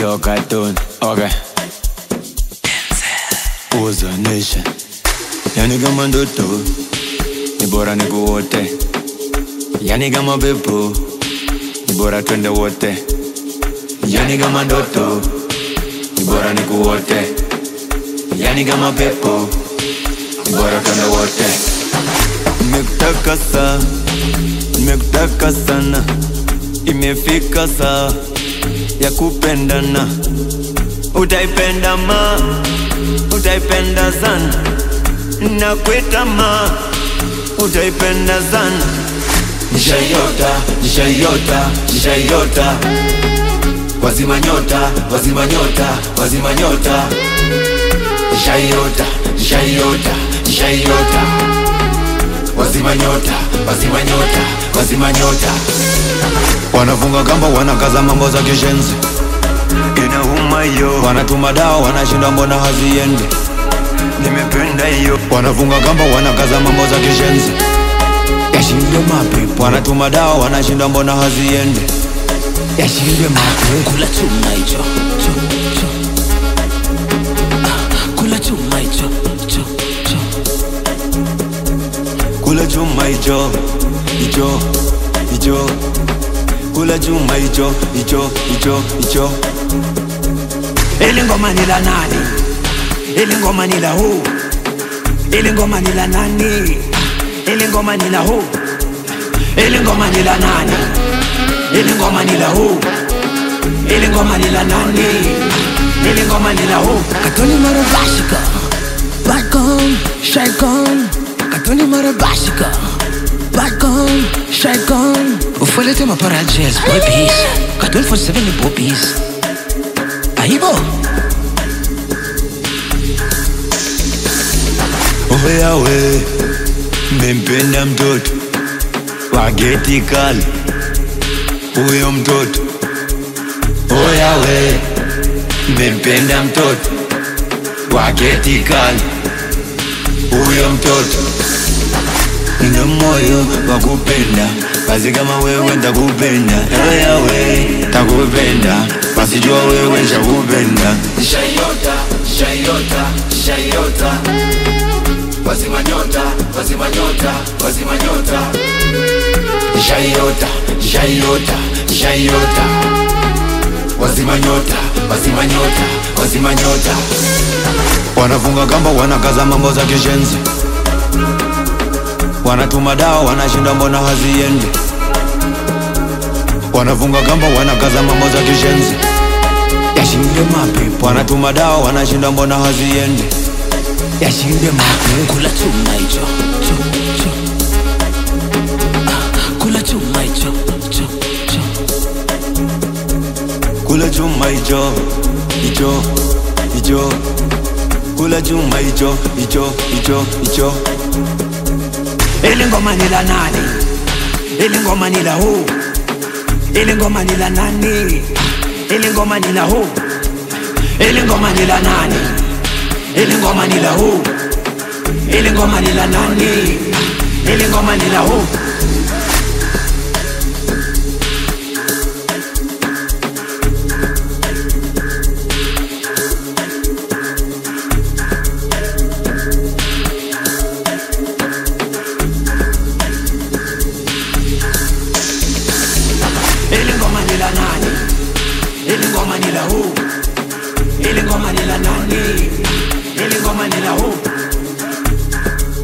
Yo cartoon, okay. Was a nation. Yani kama ndoto, ni bora nikuote. Yani kama pepo, ni bora twende wote. Yani kama ndoto, ni bora nikuote. Yani kama pepo, ni bora twende wote. Nimekutaka saa, nimekutaka sana, imefika saa ya kupendana. Utaipenda ma, utaipenda sana, nakwita ma, utaipenda sana. Nishaiota, nishaiota, nishaiota, wazima nyota, wazima nyota, wazima nyota. Nishaiota, nishaiota, nishaiota, wazima nyota, wazima nyota, wazima nyota. Wanafunga kamba, wanakaza mambo za kishenzi inauma hiyo, wanatuma dawa, wanashinda mbona haziendi. Nimependa hiyo, wanafunga kamba, wanakaza mambo za kishenzi yashinde mapepo, wanatuma dawa, wanashinda mbona haziendi. Yashinde mapepo, Kula chuma hicho cho, cho. Ah, Kula chuma hicho cho, cho. kula chuma hicho hicho hicho, kula chuma hicho hicho hicho hicho. Ili ngoma ni la nani? Ili ngoma ni la who? Ili ngoma ni la nani? Ili ngoma ni la who? Ili ngoma ni la nani? Ili ngoma ni la who? Ili ngoma ni la nani? Ili ngoma ni la who? Katoni mara bashika. Back on, shake on. Katoni mara bashika. Back on, shake on. Ufuelete mapara jazz, boy peace. Katoni for seven boy peace. Aibo. Oyawe, mempenda mtoto wa geti kali, huyo mtoto. Oyawe, mempenda mtoto wa geti kali, huyo mtoto. Nina moyo wa kupenda, basi kama wewe ntakupenda. Oyawe, takupenda, basi jua wewe nshakupenda. Nishaiota, nishaiota, nishaiota Wazima nyota, wazima nyota, wazima nyota Nishaiota, nishaiota, nishaiota Wazima nyota, wazima nyota, wazima nyota Wanafunga kamba, wanakaza mambo za kishenzi Wanatuma dawa, wanashinda mbona haziendi Wanafunga kamba, wanakaza mambo za kishenzi Yashinde mapepo Wanatuma dawa, wanashinda mbona haziendi Yashinde mapepo Kula chuma hicho cho, cho. Ah, Kula chuma hicho cho, cho. Kula chuma hicho hicho hicho, kula chuma hicho hicho hicho hicho. Ili ngoma ni la nani? Ili ngoma ni la who? Ili ngoma ni la nani? Ili ngoma ni la who? Ili ngoma ni la nani? Ili ngoma ni la who? Ili ngoma ni la nani? Ili ngoma ni la who? Ili ngoma ni la nani? Ili ngoma ni la who? Ili ngoma ni la nani? Ili ngoma ni la who?